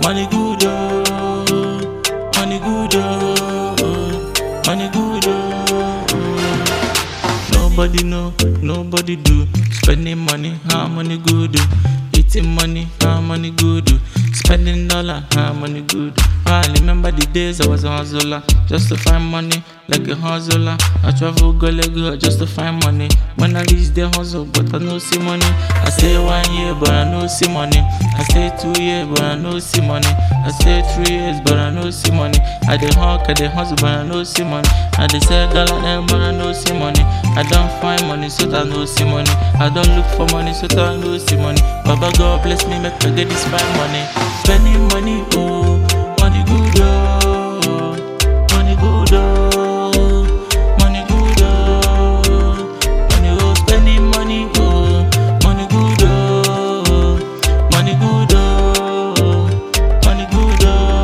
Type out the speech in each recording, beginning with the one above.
money good oh, money good oh, money good oh. Nobody know, nobody do. Spending money, how money good do. Eating money, how money good do. Spending dollar, how money good do. I remember the days I was a hustler, just to find money, like a hustler. I travel go Lego just to find money. When I reach the hustle, but I no see money. I stay one year, but I no see money. I stay two years, but I no see money. I stay three years, but I no see money. I dey hawk, I dey hustle, but I no see money. I dey sell gala them, but I no see money. I don't find money, so that I no see money. I don't look for money, so that I no see money. Baba God bless me, make I get this fine money. Spending money, oh, money good, oh, money good, oh, money good, oh, money oh, spending money, oh, money good, oh, money good, oh, money good,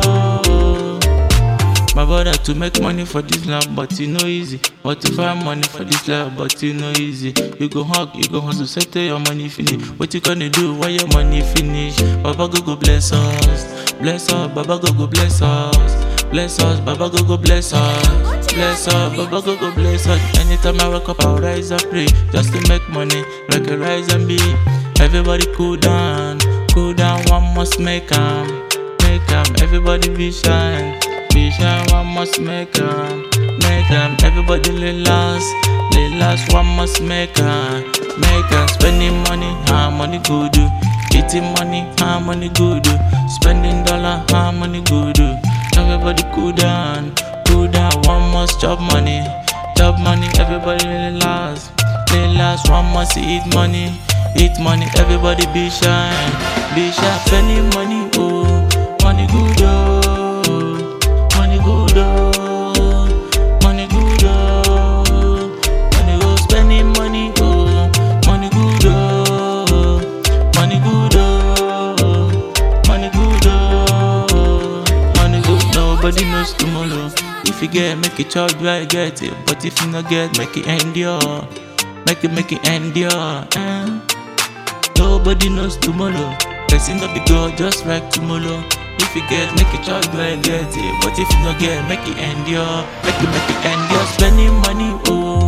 oh. My brother to make money for this life, but it no easy. But to find money for this life, but it no easy. You go hug, you go hustle, settle your money finish. What you gonna do when your money finish? Baba go go bless us, bless us. Baba go go bless us, bless us. Baba go go bless us, bless us. Baba go go bless us. Anytime I wake up, I rise and pray just to make money, like a rise and be. Everybody cool down, cool down. One must make 'em, make 'em. Everybody be shine. Be shy, one must make 'em, make 'em. Everybody relax, relax, one must make 'em, make 'em. Spending money, how money good do. Eating money, how money good do. Spending dollar, how money good do. Everybody cool down, cool down, one must chop money, chop money. Everybody relax, relax, one must eat money, eat money. Everybody be shy, be shy. Spending money, oh, money good oh. Money good oh, money good oh, money go spending money oh, money good oh, money good oh, money good oh, money good. Nobody knows tomorrow. If you get, make it chop, try get it. But if you not get, make it endure, make it make it endure. Eh? Nobody knows tomorrow. Person not be God, just like tomorrow. If you get, make it try go and get it. But if you not get, make it endure. Make it make it endure. Spending money, oh,